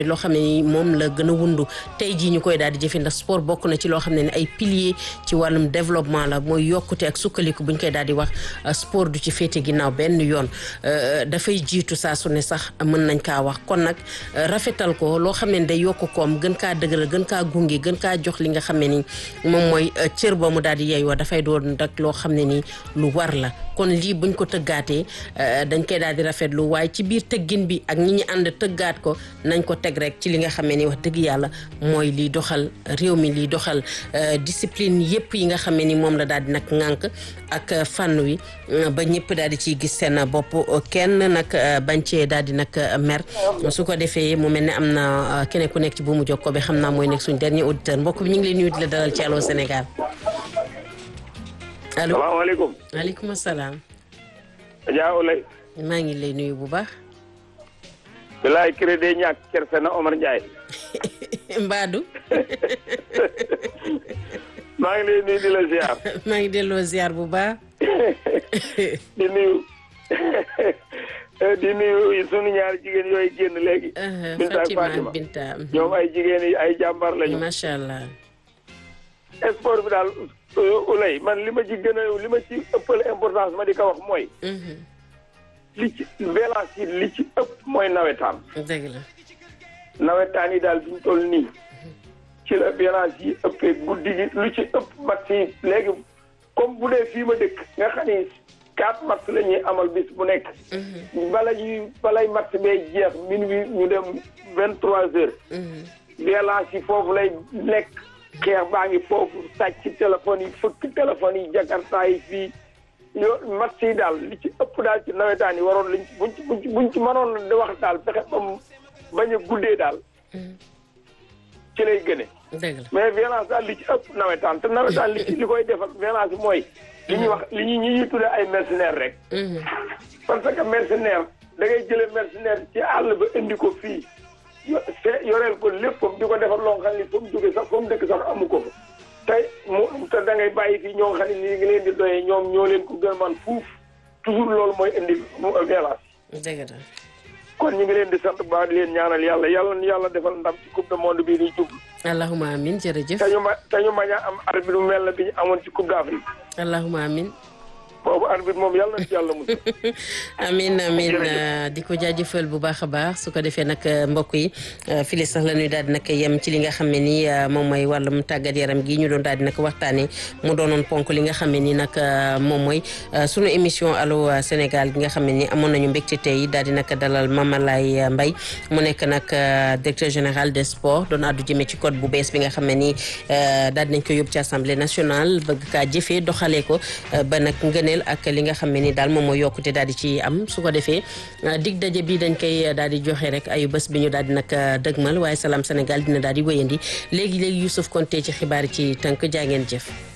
loo xam ne ni moom la gën a wundu tey jii ñu koy daal di jëfe ndax sport bokk na ci loo xam ne ni ay pilier ci wàllum développement la mooy yokkute ak sukkaliku bu ñu koy daal di wax sport du ci féete ginnaaw benn yoon dafay jiitu saa su ne sax mën nañ kaa wax kon nag rafetal ko loo xam ne day yokk koom gën kaa dëgëral gën kaa gunge gën kaa jox li nga xam ne ni moom mooy cër ba mu daal di yeeyoo dafay doon rek loo xam ne ni lu war la kon lii buñ ko tëggaatee dañ koy daal di rafetlu waaye ci biir tëggin bi ak ñi ñi ànd tëggaat ko nañ ko teg rek ci li nga xamee ni wax dëgg yàlla mooy liy doxal réew mi liy doxal discipline yépp yi nga xamee ni moom la daal di nag ŋànk ak fànn wi ba ñëpp daal di ciy gis seen bopp kenn nag bañ cee daal di nag mer su ko defee mu mel ne am na keneen ku nekk ci bu mu jokkoo bi xam naa mooy nekk suñ dernier auditeur mbokk bi ñu ngi lay nuyu di la dalal ci Allô Sénégal allo salaamaaleykum. maaleykum salaam. Adja Oulay. maa ngi lay nuyu bu baax. bilaay crédit ñàkk kerse na Omar Ndiaye. Mbadou. maa ngi lay nuyu di la ziar. maa ngi delloo ziar bu baax. di nuyu di nuyu sunu ñaari jigéen yooyu génn léegi. Binta ak Fatima Fatima Binta. ñoom ay jigéen yi ay jàmbaar lañu. macha allah. sport bi daal Oulay man li ma ci gën a li ma ci ëppale importance ma di ko wax mooy. li ci violence yi li ci ëpp mooy nawetaan. dëgg la. nawetaan yi daal fi ñu toll nii ci la violence yi ëppee guddi gi lu ci ëpp match yi léegi comme bu dee fii ma dëkk nga xam ni quatre match la ñuy amal bis bu nekk. bala ñuy balay match bee jeex minuit ñu dem vingt trois heures. violence yi foofu lay nekk xeex baa ngi foofu sàcc téléphone yi fëkk téléphone yi jakarta yi fii. yo match yi daal li ci ëpp daal ci nawetaan yi waroon liñ buñ ci buñ ci buñ ci mënoon di wax daal fexe ba mu bañ a guddee daal ci lay gëne dëgg la. mais violence daal li ci ëpp nawetaan te nawetaan li ci li koy defal violence bi mooy li ñuy wax li ñuy ñi ñuy tuddee ay mercenaires rek parce que mercenaire da ngay jëlee mercenaire ci àll ba indi ko fii yo se- yoreel ko léppam di ko defar loo xam ni fa mu jóge sax fa mu dëkk sax amu ko fa tey mu te da ngay bàyyi fii ñoo xam ne ni ngi leen di doyee ñoom ñoo leen ko gën man fuuf toujours loolu mooy indi mu violence dëgg la. kon ñu ngi leen di sant ba di leen ñaanal yàlla yàlla na yàlla defal ndam ci coupe du monde bii di jub allahuma amin jërëjëf. te ñu ma te ñu mañ a am arbitre bu mel na bi ñu amoon ci coupe d'Afrique allahuma amin boobu arbitre moom yàlla na ci yàlla musal amin amin Jërëjëf. di ko jaajëfal bu baax a baax su ko defee nag mbokk yi file sax la ñuy daal di nag yem ci li nga xam ne ni moom mooy wàllum tàggat yaram gi ñu doon daal di nag waxtaanee mu doonoon ponk li nga xam ne ni nag moom mooy sunu émission Allô Sénégal gi nga xam ne ni amoon nañu mbégte tey daal di nag dalal Mamalay Mbaye mu nekk nag directeur général des sports doon àddu jëmee ci code bu bees bi nga xam ne ni daal di nañ ko yóbbu ci assemblée nationale bëgg kaa jëfee doxalee ko ba nag ngëneel ak li nga xam ne ni daal moom mooy yokkute daal di ci am su ko defee dig daje bi dañ koy daal di joxe rek ayu bés bi ñu daal di nag dëgmal waaye Salam Sénégal dina daal di wéyandi léegi léegi Youssouf Konté ci xibaar yi ci tënk jaa ngeen jëf.